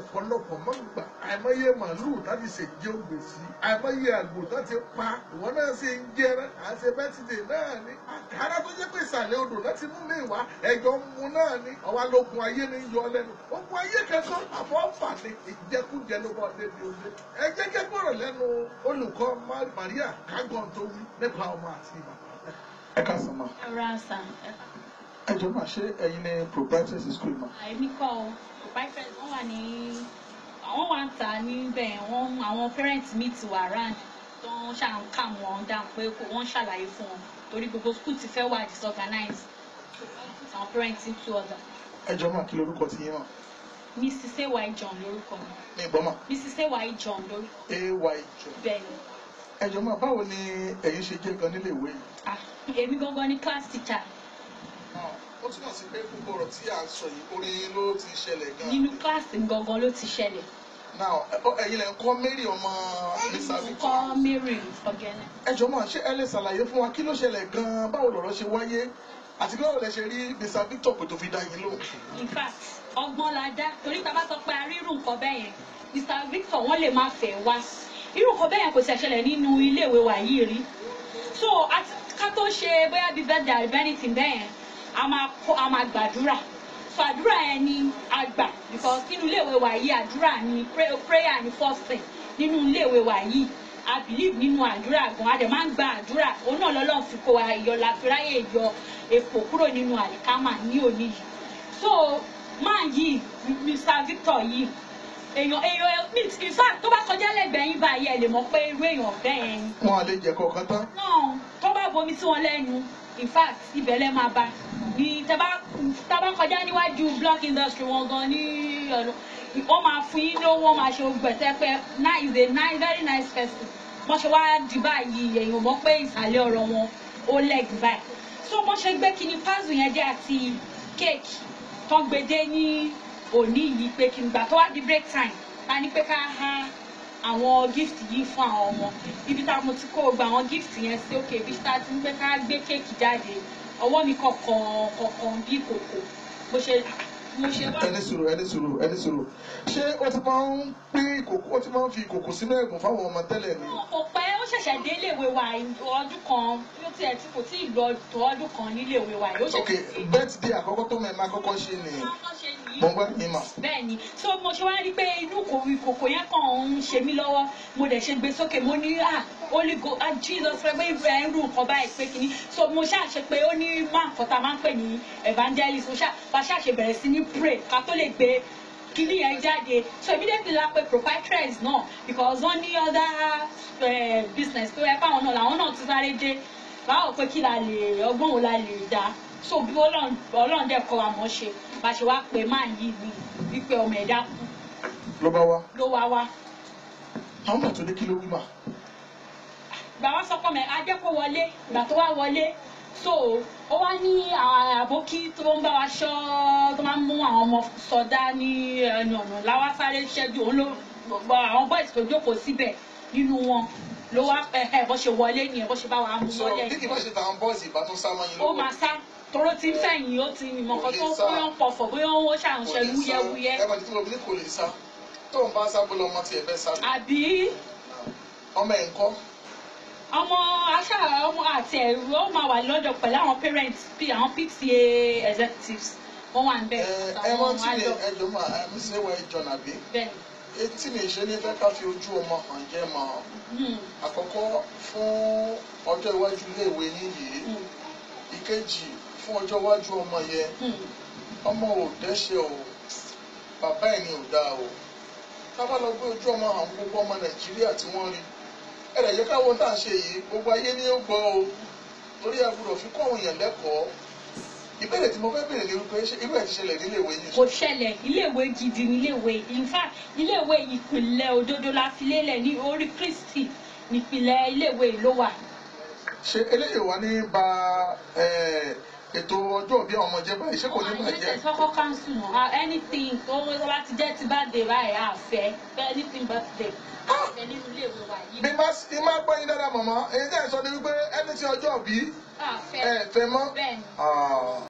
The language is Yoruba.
ọ̀pọ̀lọpọ̀ mọ́ ń gbà àìmọye màálù láti ṣe jẹ́ ògbèsí àìmọye àgbò láti pa ìwọ náà ṣe ń jẹrẹ àṣẹ bẹ́tìdè náà ni àkàrà tó jẹ́ pé ìsàlẹ̀ odò láti mú mi wá ẹ̀jọ̀ ń mu náà ni ọwọ́ lógun ayé ni yọ lẹ́nu ogun ayé kankan àfọ́fà ni ìjẹkújẹ ló bọ́ débi òde ẹ jẹ́ kẹ́gbọ́rọ̀ lẹ́nu olùkọ́ Maria kágọ́n tó wí nípa ọmọ àti bàbá. ẹ ká sọ ma ẹ̀rọ àṣà ẹ jọ máa ṣe ẹ̀yin ní proprietary school ma. èmi kọ́ ọ proprietors wọ́n wà ní àwọn wà ń tà níbẹ̀ wọ́n àwọn parents mi ti wà round tó ń ṣà ń kà wọ́n dáhùn pé kó- wọ́n ṣàlàyé fún wọn torí gbogbo school ti fẹ́ wà disorganized àwọn parents ń tú ọ̀dà ẹ jọ máa kí lorúkọ ti yín mọ mrs ay john lórúkọ mi ní ìgbọ́n mà mrs ay john lórúkọ ay jọ. bẹ́ẹ̀ ni ẹ jọ máa báwo ni ẹ̀yin ṣe jẹ́ gan nílé ìwé yìí. ah èmi gangan ni class teacher ó túmọ̀ sí pé gbogbo ọ̀rọ̀ tí à ń sọ yìí orí yín ló ti ṣẹlẹ̀ gan. nínú class gangan ló ti ṣẹlẹ̀ now ẹ- ọ- ẹ̀yin lẹ ń kọ́ Mary ọmọ Mr. mo Victor. kọ́ mary ọ̀gẹ́nẹ̀. ẹ jọ máa ṣé ẹ lè ṣàlàyé fún wa kí ló ṣẹlẹ̀ gan báwo lọ̀rọ̀ ṣe wáyé àti bí báwo lẹ ṣe rí Mr. Victor pé tó fi dá yín lóhùn. in fact ọgbọ́n la dá torí tá a bá sọ pé a rí irú nǹkan bẹ́ẹ̀ yẹn mr victor wọ́n lè má fẹ́ wá irú nǹkan bẹ́ẹ̀ yẹn kò sì ṣẹlẹ̀ nínú iléèwé wa yìí rí so àti ká tó ṣe bóyá bíi birthday àbí anything bẹ́ẹ̀ yẹn a máa kó a máa gbàdúrà so àdúrà yẹn ni a gbà because nínú iléèwé wa yìí àdúrà ni pray- prayer ni first thing nínú iléèwé wa yìí a believe nínú àdúrà gan a dẹ̀ máa ń gba àdúrà òun náà lọ́lọ́run fi kó wa yọ la fi ráyè yọ epo kúrò nínú àlìkámà ní òní yìí so máa yìí mr victor yìí èèyàn èèyàn in fact tó bá kọjá lẹ́gbẹ̀ẹ́ yín báyìí ẹ lè mọ̀ pé irú èèyàn bẹ́ẹ̀ ni wọn à lè jẹ kọ̀ọ̀kan tán. náà tó bá bomi sí wọn lẹ́nu in fact ibẹ̀ lẹ́ máa bá ní tẹ́ bá tá bá kọjá níwájú block industry wọn gan ní ọ̀nà wọ́n máa fún yín lówó wọ́n máa ṣe gbẹ̀tẹ́ pé na is a nice very nice person wọ́n ṣe wá di báyìí èèyàn mọ̀ pé ìsàlẹ̀ ọ̀rọ̀ wọn ó leg báyìí so wọ́n ṣe gbé kíní puzzle yẹn dé àti kéèkì tó ń gbede ní òní yìí pé kí n gbà tó wá di break time ta ní pé ká há àwọn gift yìí fún àwọn ọmọ ibi tá mo ti kó gba àwọn gift yẹn sí òkè ibi tá a ti ń pé ká gbé kéèkì jáde ọwọ́ mi kọ̀ọ̀kan kọ̀ọ̀kan bí kòkò mo ṣe mo ṣe wá. ẹni sùúrù ẹni sùúrù ẹni sùúrù ṣé ó ti máa ń pín ìkòkò ó ti máa ń fi ìkòkò sínú ẹ̀gùn fáwọn ọmọ tẹ́lẹ̀ ni. kò pẹ́ ó ṣẹ̀ṣẹ̀ dé iléèwé wa ọdún kan bí ó tiẹ̀ tí kò tí ì lọ tó ọdún kan níléèwé wa yìí ó ok ṣẹ̀ṣẹ̀ birthday àkọ́kọ́ tó mẹ́ẹ̀ máa kọ́kọ́ ṣe ni Kọ́kọ́ ṣe nìyí. mo ń gbọ́ yín mà. bẹ́ẹ̀ ni so mo ṣe wá rí i pé inú kò- ìkòkò yẹn kàn ń ṣe mí lọ́wọ́ mo dẹ̀ ṣe gbé sókè mo ní ah holy go ah jesus fẹ́ pé ìfẹ́ irú nǹkan báyìí pé kínní so mo ṣáà ṣe pé ó ní máa nǹkan tá a máa ń pè ní evangelist mo ṣáà bá ṣáà ṣe bẹ̀rẹ̀ sí ní pray ká tó lè gbé kíní yẹn jáde so immediately la pe proprietors náà because wọ́n ní other eh, business tó yẹ káwọn náà làwọn náà ti sáré dé báwo pé kí la lè ọgbọ́n wo la lè dá so bí ọlọ́run ọlọ́run dẹ̀ kọ́ wa mọ̀ ṣe bá ṣe wá pé máa yí ni wípé ọmọ ẹ̀dá kú ló bá wá ló wá wá àwọn màtó ní kí ló wí mà. gbà wá sọ pé ajẹ́ kó wọlé ìgbà tó wá wọlé so ó wá ní àwọn àbókí tó ń bá wa ṣọ́ tó máa ń mú àwọn ọmọ sọdá ní ẹnu ọ̀nà láwá sáré ṣẹ́jú òun ló gbọ́ àwọn boys tó jókòó síbẹ̀ nínú wọn ló wá ẹ ẹ bó ṣe wọlé nìyẹn bó ṣe bá wa mú so wọlé bí kì bá ṣe tàwọn bọ́ọ̀sì ìbá tó sá mọ́ yín ó máa sá toró ti ń fẹ̀yìn ó ti ìmọ̀ kan tó bóyá ń pọ̀fọ̀ bóyá ó ṣàǹṣẹ́ wúyẹ́wúyẹ́ ẹ bá ti tí mo bí ní kò lè sá tó ń bá sá bọ́lá ọmọ tiẹ̀ fẹ́ sá àbí ọmọ ẹ̀ ń kọ́ ọmọ aṣá ọmọ àti ẹ̀rù ó máa wà lọ́dọ̀ pẹ̀lú àwọn parents bí àwọn pta executives wọ́n wà ń bẹ̀ ẹ ẹ mọ tí mi ẹ jọ mà ẹ mi sì wọ ẹjọ nàbí bẹ́ẹ̀ etí mi ṣe ní fẹ́ ká fi ojú ọmọ hàn jẹ́ mọ́ ni àkọ́kọ́ fún ọjọ́ iwájú iléèwé yín yìí Hmm, ìkejì fún ọjọ́ iwájú ọmọ yẹn hmm, ọmọ ò dẹ́ṣẹ̀ o bàbá ẹ̀ ni ò dáa o ká bá lọ gbé ojú ọmọ hàn gbogbo ọmọ nàìjíríà tí wọ́n rí ẹ̀rẹ̀ yẹ káwọn tá à ń ṣe yìí gbogbo ayé ni ó gbọ́ o torí a gbọ́dọ̀ fi kọ́ àwọn èèyàn lẹ́kọ̀ọ́ ìbéèrè tí mo fẹ́ béèrè ni wípé ṣé irú ẹ̀ ti ṣẹlẹ̀ níléèwé yìí kò ṣẹlẹ̀ iléèwé gidi ní iléèwé in fact iléèwé ìpìlẹ̀ òdodo la fi lélẹ̀ ní orí kristi nípìlẹ̀ iléèwé ló wà ṣe eléyìí wá ní ba eh, ètò ọjọ́ òbí àwọn ọmọ jẹ́ báyìí ṣé kò ní àyè bàjẹ́ tẹ̀sọ́kọ́ council náà anything tó bá ti jẹ́ ti bá dé báyìí àfẹ́ anything birthday àfẹ́ nínú iléèwé wa yìí bí má bí má gbọ́ yín dáadáa mọ̀mọ́ èyí tẹ́ ẹ̀ sọ ni wípé ẹni tí ọjọ́ òbí àfẹ́ ẹ̀ fẹ́ mọ́. bẹ́ẹ̀ ni. Ah.